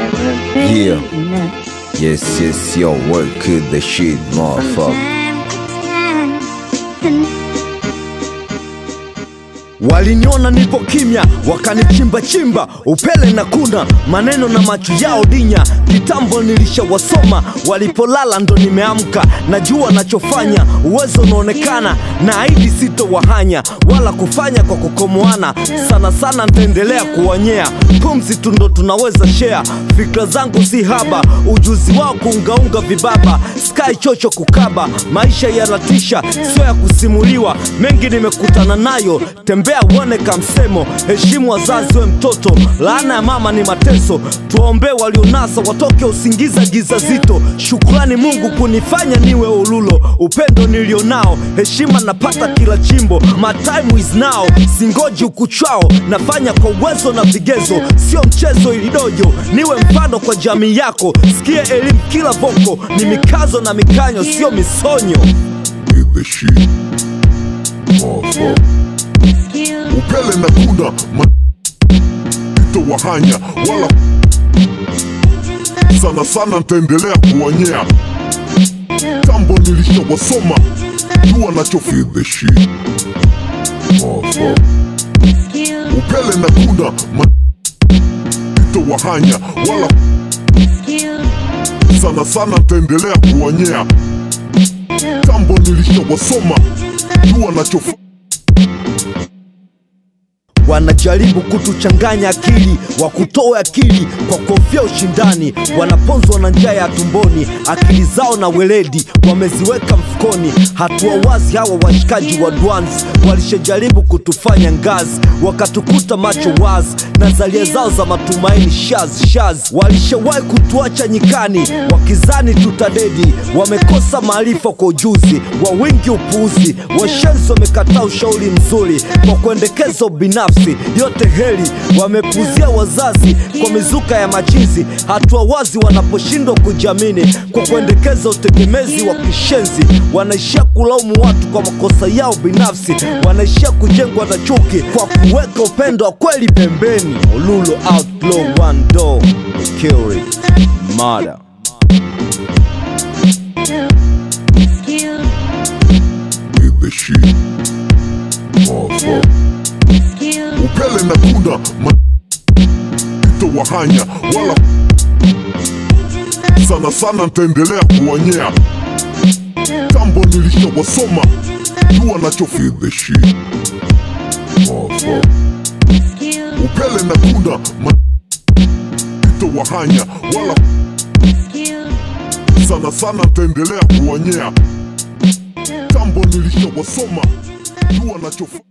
Yeah. Yes, yes, yo, work the shit, motherfucker. Waliniona nipo kimya, wakanichimba chimba, upele na kuna maneno na macho yao dinya. Kitambo nilishawasoma, walipolala ndo nimeamka, najua nachofanya, uwezo unaonekana, na aidi sitowahanya wala kufanya kwa kukomoana. Sana sana ntaendelea kuwanyea, pumzi tu ndo tunaweza share. Fikra zangu si haba, ujuzi wao kuungaunga vibaba, sky chocho kukaba, maisha yanatisha, sio ya kusimuliwa. Mengi nimekutana nayo, tembea uone kamsemo, heshimu wazazi we mtoto, laana ya mama ni mateso. Tuwaombee walionasa watoke usingiza giza zito. Shukrani Mungu kunifanya niwe ululo, upendo nilionao, heshima napata kila chimbo. My time is now, singoji ukuchwao, nafanya kwa uwezo na vigezo, sio mchezo ilidojo. Niwe mfano kwa jamii yako, sikie elimu kila voko, ni mikazo na mikanyo, sio misonyo. Hit the shit. Motherfucker. Upele na kuna ma itowahanya wala sana sana ntaendelea kuwanyea tambo nilishawasoma jua nacho Hit the shit. Motherfucker. Upele na kuna ma itowahanya wala sana sana ntaendelea kuwanyea tambo nilishawasoma jua nacho wanajaribu kutuchanganya akili, wakutoe akili kwa kuhofia ushindani. Wanaponzwa na njaa ya tumboni, akili zao na weledi wameziweka mfukoni. Hatua wazi hawa washikaji wa Dwanzi walishajaribu kutufanya ngazi, wakatukuta macho wazi na zalia zao za matumaini shaz shaz. Walishawahi kutuacha nyikani wakizani tutadedi, wamekosa maarifa kwa ujuzi wa wingi upuuzi. Washenzi wamekataa ushauri mzuri kwa kuendekeza ubinafsi, yote heri wamepuzia wazazi kwa mizuka ya machizi. Hatua wazi wanaposhindwa kujiamini kwa kuendekeza utegemezi wa kishenzi, wanaishia kulaumu watu kwa makosa yao binafsi, wanaishia kujengwa na chuki kwa kuweka upendo wa kweli pembeni. Olulo outlaw one door kill it murder Hit the shit. Motherfucker. Upele na kuna ma itowahanya wala sana sana ntaendelea kuwanyea tambo nilishawasoma jua nacho Hit the shit. Motherfucker. Upele na kuna ma itowahanya wala sana sana ntaendelea kuwanyea tambo nilishawasoma jua nacho